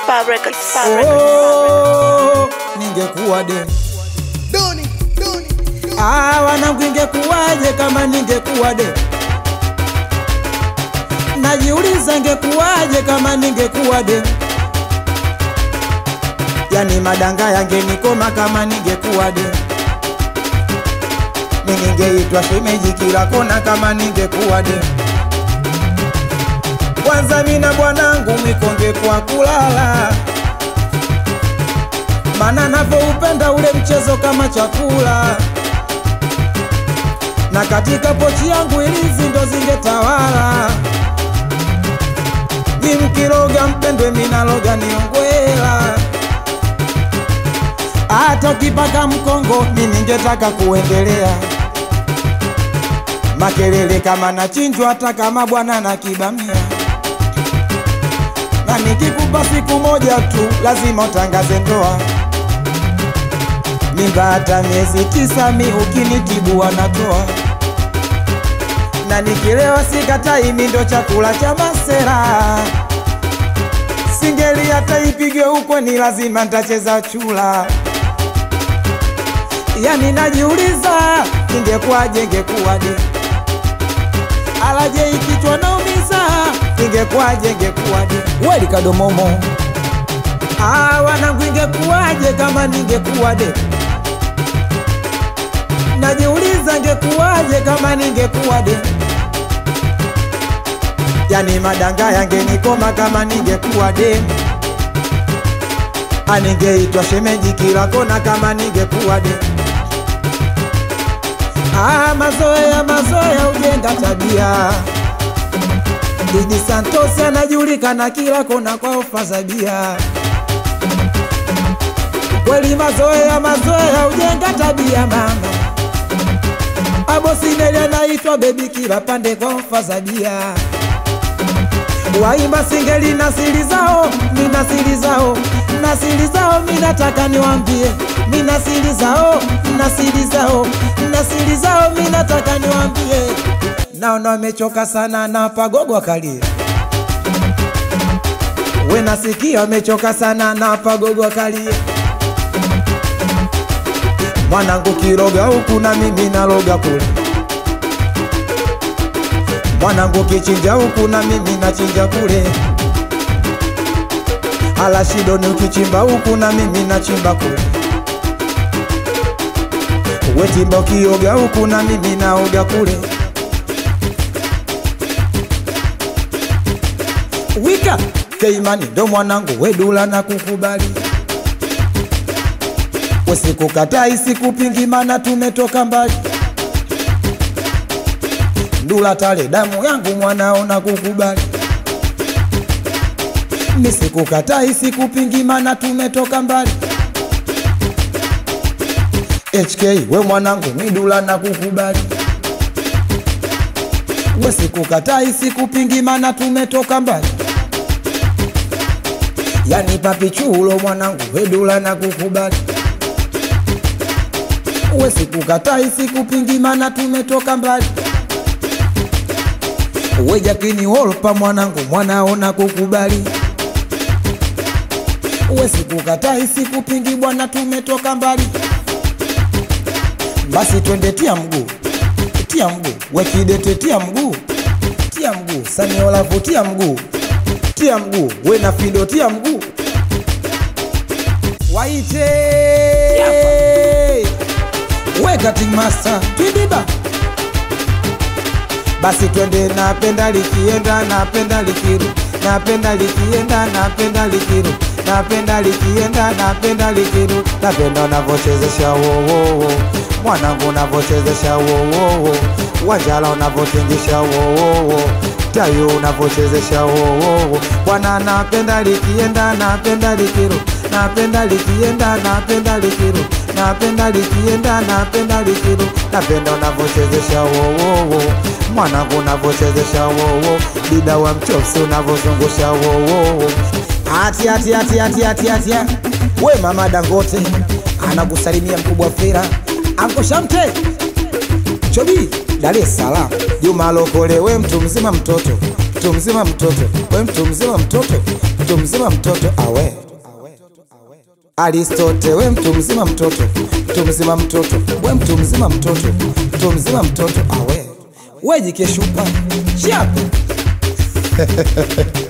Fab Records. Fab Records. Oh, ningekuwa de Ah, wanangu ingekuwaje kama ningekuwa de najiuliza ingekuwaje kama ningekuwa de yani madanga yangenikoma kama ningekuwa de ningeitwa shemeji kila kona kama ningekuwa de kwanza mina bwanangu mikonge kwa kulala mana navyoupenda ule mchezo kama chakula na katika pochi yangu ilizi ndo zingetawala ni mkiroga mpendwe minaloga niongwela hata ukipaka mkongo mi ningetaka kuendelea makelele kama nachinjwa hata kama bwana na kibamia na nikikupa siku moja tu lazima utangaze ndoa mimba hata miezi tisa mi ukinitibu wanatoa na nikilewa sikatai mi ndo chakula cha masera singeli hata ipigwe huko ni lazima ntacheza chula yani najiuliza ingekuwaje ingekuwaje alaje ikichwa naumiza ingekuwaje ingekuwaje weli kadomomo Ah, wanangu ingekuwaje kama ningekuwa de najiuliza ingekuwaje kama ningekuwa de yani madanga yangenikoma kama ningekuwa de aningeitwa shemeji kila kona kama ningekuwa de Ah, mazoea mazoea ujenga tabia Didi Santos anajulikana kila kona kwa ofa za bia kweli mazoea mazoea ujenga tabia mama abosineli anaitwa bebi kila pande kwa ofa za bia waimba singeli na siri zao mina siri zao na siri zao minataka niwambie mina siri zao na siri zao na siri zao minataka niwambie naona wamechoka sana na pagogo akalie we nasikia wamechoka sana na pagogo akalie mwanangu kiroga huku na mimi naloga kule mwanangu kichinja huku na mimi nachinja kule alashidoni ukichimba huku na mimi nachimba kule wetimba ukioga huku na mimi naoga kule wika keimani ndo mwanangu wedula na kukubali Usikukatai sikupingi mana tumetoka mbali Ndula tale damu yangu mwanao na kukubali Nisikukatai sikupingi mana tumetoka mbali HK we mwanangu midula na kukubali We sikukatai sikupingi mana tumetoka mbali Yani papi chulo mwanangu wedula na kukubali we sikukatai sikupingi mana tumetoka mbali we jakini wolpa mwanangu mwanaona kukubali we sikukatai sikupingi bwana tumetoka mbali basi twende tia mguu tia mguu we kidete tia mguu tia mguu saniolavu tia mguu tia mguu we na fido tia mguu waite we cutting master twidiba basi twende napenda likienda napenda likiru napenda likienda napenda likiru napenda likienda napenda likiru napenda unavyochezesha wowowo mwanangu unavyochezesha wowowo wanjala unavyotingisha wowowo tayo unavyochezesha wowowo bwana napenda likienda napenda likiru napenda likienda napenda likiru napenda likienda napenda likiru napenda unavyochezesha wowowo mwanangu unavyochezesha wowo dida wa mchopsi unavyozungusha wowowo ati ati ati ati ati ati we mama dangote anakusalimia mkubwa fera anko shamte chobi dar es salaam juma lokole we mtu mzima mtoto mtu mzima mtoto we mtu mzima mtoto mtu mzima mtoto awe Aristote, we mtu mzima mtoto, mtu mzima mtoto, we mtu mzima mtoto, mtu mzima mtoto awe we jikeshupa chape